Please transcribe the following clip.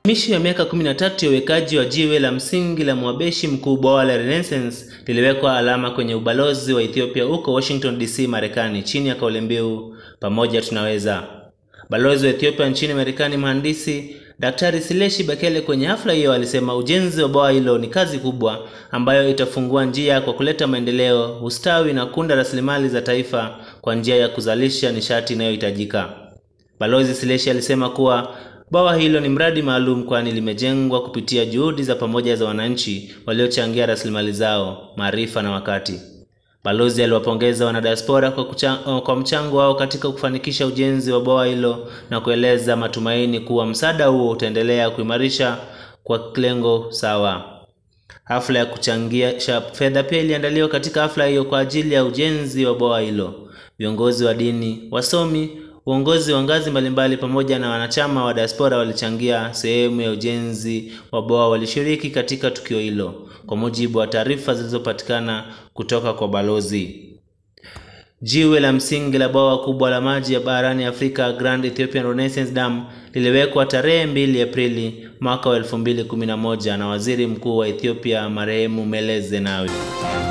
Mishi ya miaka 13 ya uwekaji wa jiwe la msingi la mwabeshi mkuu bwawa la Renaissance liliwekwa alama kwenye ubalozi wa Ethiopia huko Washington DC, Marekani chini ya kauli mbiu pamoja tunaweza. Balozi wa Ethiopia nchini Marekani, mhandisi Daktari Sileshi Bekele kwenye hafla hiyo alisema ujenzi wa bwawa hilo ni kazi kubwa ambayo itafungua njia kwa kuleta maendeleo, ustawi na kuunda rasilimali za taifa kwa njia ya kuzalisha nishati inayohitajika. Balozi Sileshi alisema kuwa bwawa hilo ni mradi maalum kwani limejengwa kupitia juhudi za pamoja za wananchi waliochangia rasilimali zao, maarifa na wakati. Balozi aliwapongeza wanadiaspora kwa, kucha- kwa mchango wao katika kufanikisha ujenzi wa bwawa hilo na kueleza matumaini kuwa msaada huo utaendelea kuimarisha kwa lengo sawa. Hafla ya kuchangisha fedha pia iliandaliwa katika hafla hiyo kwa ajili ya ujenzi wa bwawa hilo. Viongozi wa dini, wasomi, uongozi wa ngazi mbalimbali pamoja na wanachama wa diaspora walichangia sehemu ya ujenzi wa bwawa walishiriki katika tukio hilo, kwa mujibu wa taarifa zilizopatikana kutoka kwa balozi. Jiwe la msingi la bwawa kubwa la maji ya barani Afrika Grand Ethiopian Renaissance Dam liliwekwa tarehe 2 Aprili mwaka wa 2011 na Waziri Mkuu wa Ethiopia marehemu Meles Zenawi.